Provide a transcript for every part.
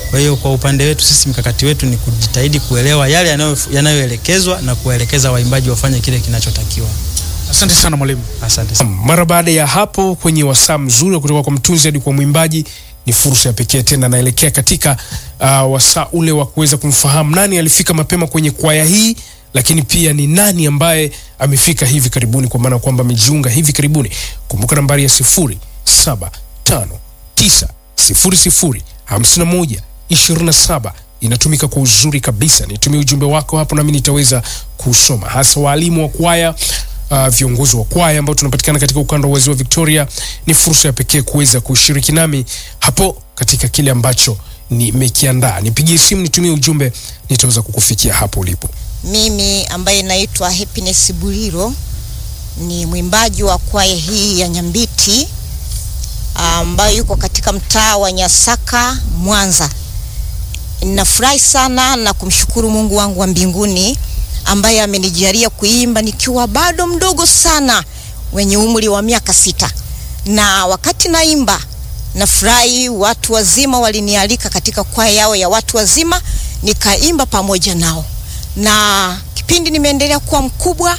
Kwa hiyo kwa upande wetu sisi, mkakati wetu ni kujitahidi kuelewa yale yanayo- yanayoelekezwa na kuwaelekeza waimbaji wafanye kile kinachotakiwa. Asante sana mwalimu. Asante sana. Mara baada ya hapo kwenye wasaa mzuri wa kutoka kwa mtunzi hadi kwa mwimbaji, ni fursa ya pekee tena, naelekea katika uh, wasaa ule wa kuweza kumfahamu nani alifika mapema kwenye kwaya hii, lakini pia ni nani ambaye amefika hivi karibuni, kwa maana kwamba amejiunga hivi karibuni. Kumbuka nambari ya sifuri saba tano tisa sifuri sifuri hamsini na moja ishirini na saba inatumika kwa uzuri kabisa. Nitumie ujumbe wako hapo, nami nitaweza kusoma, hasa waalimu wa kwaya uh, viongozi wa kwaya ambao tunapatikana katika ukanda wa ziwa Victoria. Ni fursa ya pekee kuweza kushiriki nami hapo katika kile ambacho nimekiandaa. Nipigie simu, nitumie ujumbe, nitaweza kukufikia hapo ulipo. Mimi ambaye naitwa Happiness Buliro ni mwimbaji wa kwaya hii ya Nyambiti ambayo yuko katika mtaa wa Nyasaka, Mwanza. Ninafurahi sana na kumshukuru Mungu wangu wa mbinguni ambaye amenijalia kuimba nikiwa bado mdogo sana wenye umri wa miaka sita, na wakati naimba nafurahi, watu wazima walinialika katika kwaya yao ya watu wazima, nikaimba pamoja nao na kipindi nimeendelea kuwa mkubwa,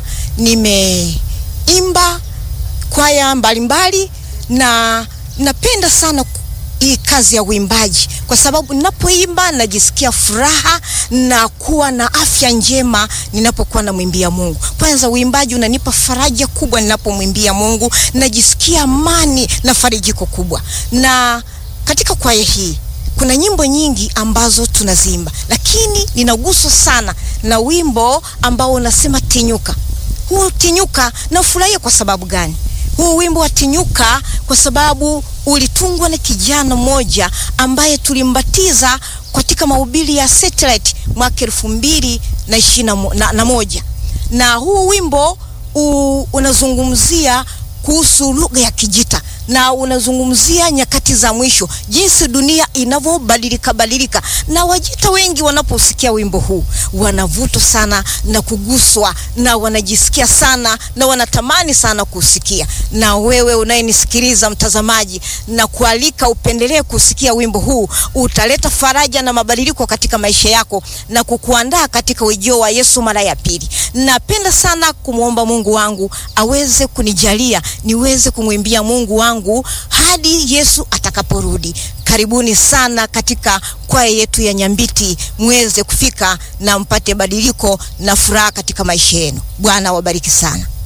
nimeimba kwaya mbalimbali na napenda sana ku- hii kazi ya uimbaji kwa sababu ninapoimba najisikia furaha na kuwa na afya njema ninapokuwa namwimbia Mungu. Kwanza uimbaji unanipa faraja kubwa ninapomwimbia Mungu, najisikia amani na farijiko kubwa. Na katika kwaya hii kuna nyimbo nyingi ambazo tunaziimba, lakini ninaguswa sana na wimbo ambao unasema tinyuka. Huu tinyuka nafurahia kwa sababu gani? Huu wimbo wa tinyuka kwa sababu ulitungwa na kijana mmoja ambaye tulimbatiza katika mahubiri ya satellite mwaka elfu mbili na ishirini na mo- na- na moja na huu wimbo u, unazungumzia kuhusu lugha ya Kijita na unazungumzia nyakati za mwisho, jinsi dunia inavyobadilika badilika, na Wajita wengi wanaposikia wimbo huu wanavutwa sana na kuguswa na wanajisikia sana na wanatamani sana kusikia. Na wewe unayenisikiliza mtazamaji, na kualika upendelee kusikia wimbo huu, utaleta faraja na mabadiliko katika maisha yako na kukuandaa katika ujio wa Yesu mara ya pili. Napenda sana kumwomba Mungu wangu aweze kunijalia niweze kumwimbia Mungu wangu hadi Yesu atakaporudi. Karibuni sana katika kwaya yetu ya Nyambiti, mweze kufika na mpate badiliko na furaha katika maisha yenu. Bwana wabariki sana.